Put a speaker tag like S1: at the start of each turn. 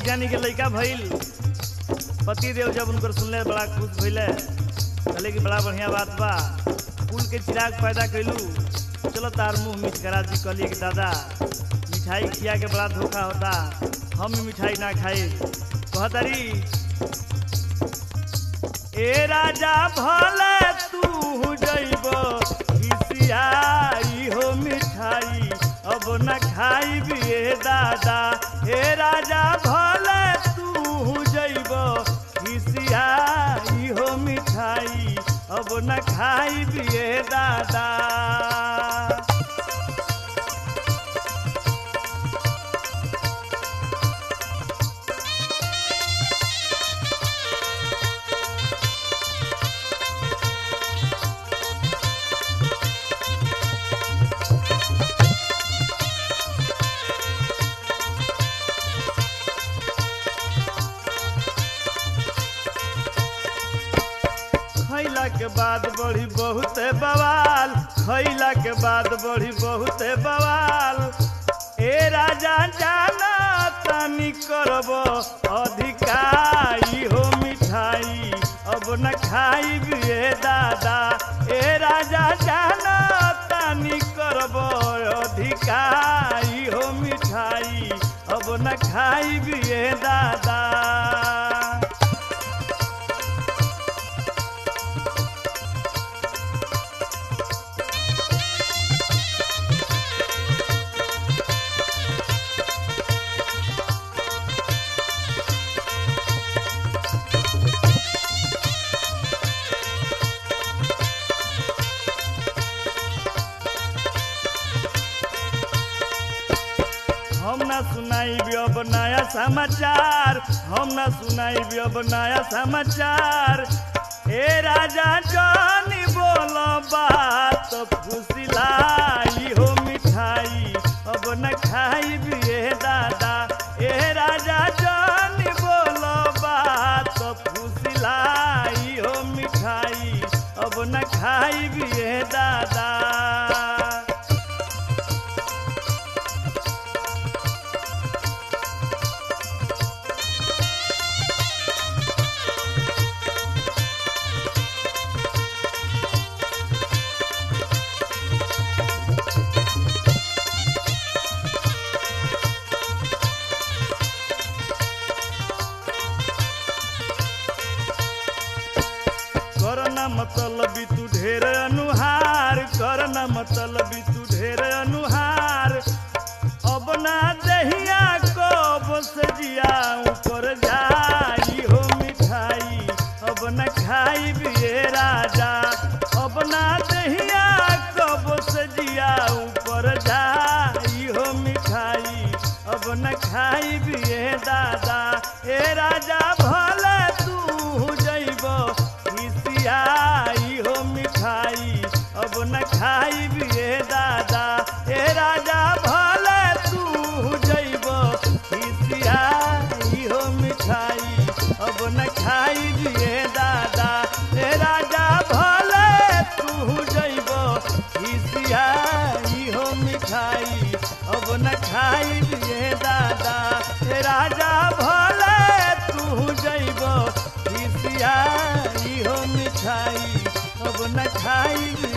S1: जानी के लड़का भइल पति देव जब उनकर सुनले बड़ा खुश भइले कहले कि बड़ा बढ़िया बात बा फूल के चिराग पैदा कैलू चलो तार मुंह मीठ करा दी कहलिए कि दादा मिठाई खिया के बड़ा धोखा होता हम मिठाई ना खाई कहतारी ए राजा भले तू जइब खिसियाई हो मिठाई अब न खाई बिए दादा हे राजा भले तू जइब खिसियाई हो मिठाई अब न खाई बिए दादा खैला के बाद बढ़ी बहुत बवाल खैला के बाद बढ़ी बहुत बवाल ए राजा जाना तनी करब अधिकाई हो मिठाई अब न खाई बिए दादा ए राजा जाना तनी करब अधिकाई हो मिठाई अब न खाई बिए दादा हम ना सुनाई अब नया समाचार हम ना सुनाई अब नया समाचार ए राजा जानी बोल बात फुसिलाई हो मिठाई अब न खाई बिए दादा ए राजा जानी बोल बात फुसिलाई हो मिठाई अब न खाई बिए दादा करना मतलब तू ढेर अनुहार करना मतलब तू ढेर अनुहार अब ना दहिया कब से जिया ऊपर जाई हो मिठाई अब न खाई बिए राजा अब ना दहिया कब से जिया ऊपर जाई हो मिठाई अब न खाई बिए दादा ए राजा भले तू जइब खिसियाई हो मिठाई अब न खाई बिए दादा ए राजा भले तू जइब खिसियाई हो मिठाई अब न खाई बिए दादा ए राजा भले तू जइब खिसियाई हो मिठाई अब न खाई बिए दादा ए राजा भले तू जइब खिसियाई हो मिठाई अब न खाई